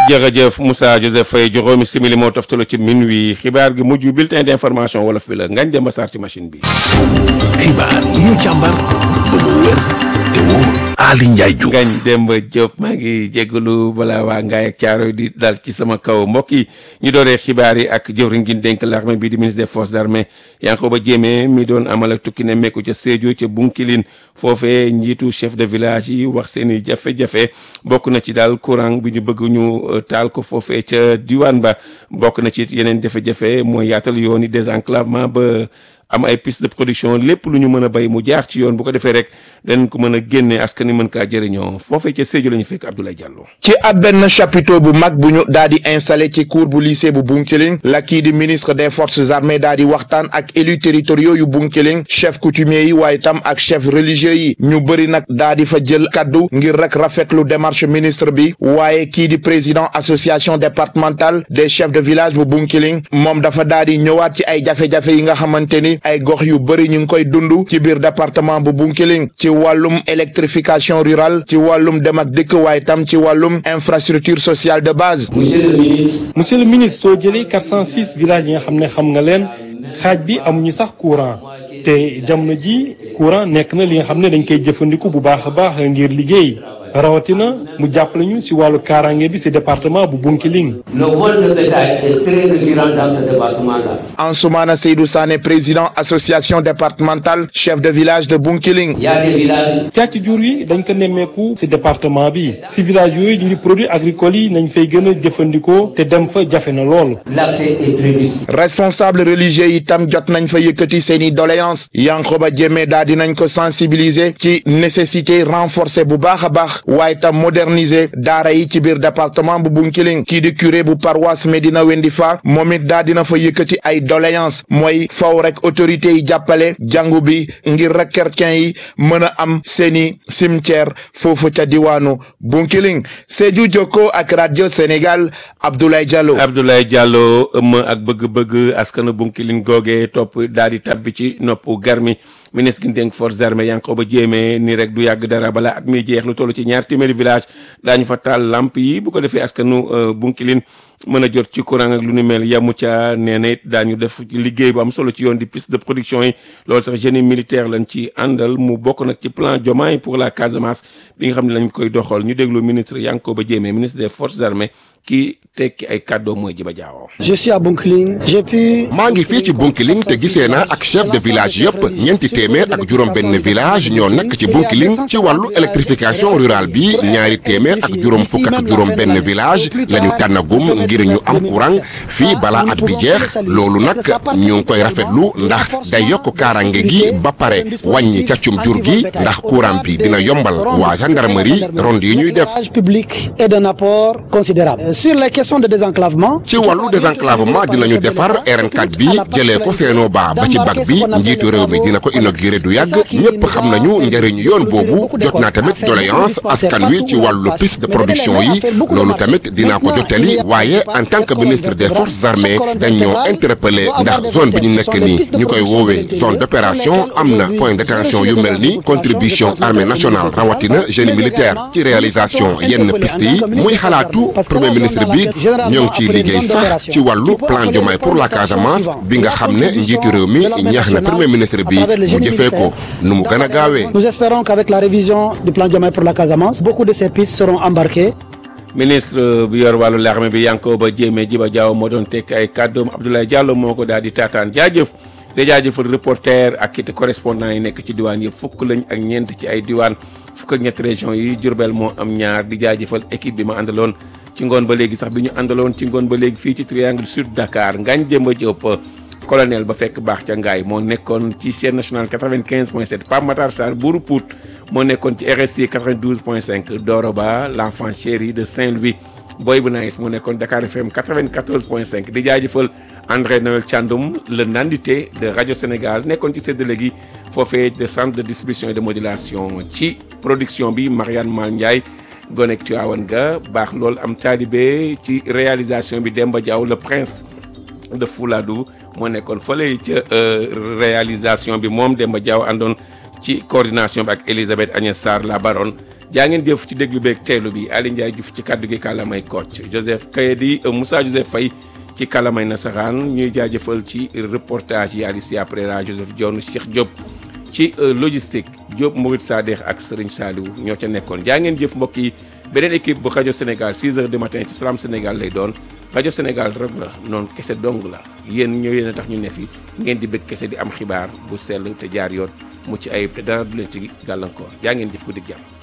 jërëjëf Moussa Joseph Faye juróomi simili moo toftalu ci minuit xibaar gi mujj bulletin d'information wolof bi la ngañ dem ba saar ci machine bi. xibaar yi ñu càmbar ba mu wér te wóor Ali Ndiaye Diouf ngañ Demba Diop maa ngi jégalu balaa waa Ngaye ak Thiaroye di dal ci sama kaw mbokk yi ñu dooree xibaar yi ak jëwriñ gi dénk l'armée bi di ministre des forces armées Yankhoba Diémé mi doon amal ak tukki ne mekku ca Sédhiou ca Bounkiling foofee njiitu chef de village yi wax seen i jafe-jafe bokk na ci daal courant bi ñu bëgg ñu taal ko foofee ca diwaan ba bokk na ci yeneen jafe-jafe mooy yaatal yoon yi désenclavement ba am ay piste de production lépp lu ñu mën a béy mu jaar ci yoon bu ko defee rek dañ ko mën a génne askan wi mën kaa jëriñoo foofee ca Sédhiou la ñu fekk Abdoulaye Diallo. ci ab benn chapiteau bu mag bu ñu daal di installé ci cour bu lycée bu Bounkiling la kii di ministre des forces armées daal di waxtaan ak élus territoriaux yu Bounkiling chef coutumier yi waaye tam ak chef religieux yi ñu bëri nag daal di fa jël kaddu ngir rek rafetlu démarche ministre bi waaye kii di président association départementale des chefs de village bu Bounkiling moom dafa daal di ñëwaat ci ay jafe-jafe yi nga xamante ni ay gox yu bëri ñu ngi koy dund ci biir département bu Bounkiling ci wàllum électrification rurale ci wàllum dem ak dëkk waaye tam ci wàllum infrastructure sociale de base. monsieur le ministre. monsieur le ministre soo jëlee 406 villages yi nga xam ne xam nga leen xaaj bi amuñu sax courant te jamono ji courant nekk na li nga xam ne dañ koy jëfandiku bu baax a baax ngir liggéey. rawatina mu jàppale ñu si wàllu kaaraange bi si département bu Bounkiling. le vol de bétail est très récurrent dans ce département-là. Ansoumana Seydou Sané président association départementale chef de village de Bounkiling. il y a des villages. càcc jur yi dañ ko nemmeeku si département bi si village yooyu ñu ngi produits agricoles yi nañ fay gën a jëfandikoo te dem fa jafe na lool. l'accès est très difficile. responsable religieux yi tam jot nañ fa yëkkati seeni doléance Yankhoba Diémé daal di nañ ko sensibiliser ci nécessité renforcer bu baax a baax. waaye tam moderniser daara yi ci biir département bu Bounkiling kii di curé bu paroisse Medina Wendifa moom it daa dina fa yëkkati ay doléance mooy faw rek autorités yi jàppale jàngu bi ngir rek chrétien yi mën a am seeni cimetière foofu ca diwaanu Bounkiling Sédhiou Jokko ak radio Sénégal Abdoulaye Diallo. Abdoulaye Diallo ëmm ak bëgg-bëgg askanu Bounkiling googee topp daal di tabbi ci noppu garmi ministre gi dénk forces armées Yankhoba Diémé ni rek du yàgg dara balaa at mi jeex lu toll ci ñaar téeméeri village daañu fa taal lamp yi bu ko defee askanu Bounkiling mën a jot ci courant ak lu ni mel yamu ca nee na it daañu def liggéey bu am solo ci yoon di piste de production yi loolu sax génie militaire lañ ci àndal mu bokk nag ci plan Diomaye pour la Casamance bi nga xam ne lañ koy doxal ñu déglu ministre Yankhoba Diémé ministre des forces armées kii tekki ay kàddoo mooy Jiba Jaawo je suis à Bounkiling j'ai pu. maa ngi fii ci Bounkiling te gisee naa ak chef de village yëpp ñeenti téeméer ak juróom benn village ñoo nekk ci Bounkiling ci wàllu électrification rurale bi ñaari téeméer ak juróom fukk ak juróom benn village la ñu tànnagum ngir ñu am courant fii balaa at bi jeex loolu nag ñu ngi koy rafetlu ndax day yokk kaaraange gi ba pare wàññi càccum jur gi ndax courant bi dina yombal waa gendarmerie ronde yi ñuy def. public est d'un apport considérable sur les questions de désenclavement. ci wàllu désenclavement dinañu defar RN4 bi jëlee ko Seno Ba ba ci bag bi njiitu réew mi dina ko inauguré du yàgg ñëpp xam nañu njëriñu yoon boobu jot naa tamit doléance askan wi ci wàllu piste de production yi loolu tamit dinaa ko jottali waaye en tant que ministre des forces armées dañ ñoo interpellé ndax zone bi ñu nekk nii ñu koy woowee zone d'opération am na point d'attention yu mel ni contribution armée nationale rawatina génie militaire ci réalisation yenn piste yi muy xalaatu premier ministre bi ñoo ngi ciy liggéey sax ci wàllu plan Diomaye pour la Casamance bi nga xam ne njiitu réew mi ñaax na premier ministre bi mu jëfee ko nu mu gën a gaawee. nous espérons qu'avec la révision du plan Diomaye pour la Casamance beaucoup de ces pistes seront embarquées. ministre bi yor wàllu l'armée bi Yankhoba Diémé Jiba Jaaw moo doon tekk ay kàddoom Abdoulaye Diallo moo ko daal di taataan jaajëf di jaajëfal reporter ak it correspondant yi nekk ci diwaan yëpp fukk lañ ak ñeent ci ay diwaan fukk ak ñetti région yi Diourbel moo am ñaar di jaajëfal équipe bi ma àndaloon ci ngoon ba léegi sax bi ñu àndaloon ci ngoon ba léegi fii ci triangle sud Dakar Ngagne Demba Diop colonel ba fekk baax ca ngaay moo nekkoon ci chaîne nationale 95 point 7 Pape Matar Sarr Bourou Pout moo nekkoon ci RST 92 point 5 Doro Ba l'enfant chéri de Saint-Louis Boy bu Nice moo nekkoon Dakar FM 94 point 5 di jaajëfal André Noël Thiandoum le nandité de Radio Sénégal nekkoon ci séddale gi foofee de centre de distribution et de modulation ci production bi Marianne Mal Ndiaye gonek Tivaouane ga baax lool am taalibe ci réalisation bi Demba Diaw le prince de Fouladou moo nekkoon fële ca réalisation bi moom Demba Diaw àndoon ci coordination bi ak Elisabeth Agnès Sarr la baronne jaa ngeen jëf ci déglu beeg teelu bi Ali Ndiaye Diouf ci kaddu gi kàllaamay Kocc Joseph Kayedi Moussa Joseph Faye ci kàllaamay nasaraan ñuy jaajëfal ci reportage yi Alicia Prera Joseph Dione Cheikh Diop ci logistique Diop Mourid Sadekh ak Serigne Saliou ñoo ca nekkoon jaa ngeen jëf mbokk yi beneen équipe bu rajo Sénégal 6 heures du matin ci Salam Sénégal lay doon rajo Sénégal rek la noonu kese dong la yéen ñoo yéen a tax ñu ne fi ngeen di bëgg kese di am xibaar bu sell te jaar yoon mucc ayib te dara du leen ci gàllankoor jaa ngeen jëf ko dig jàmm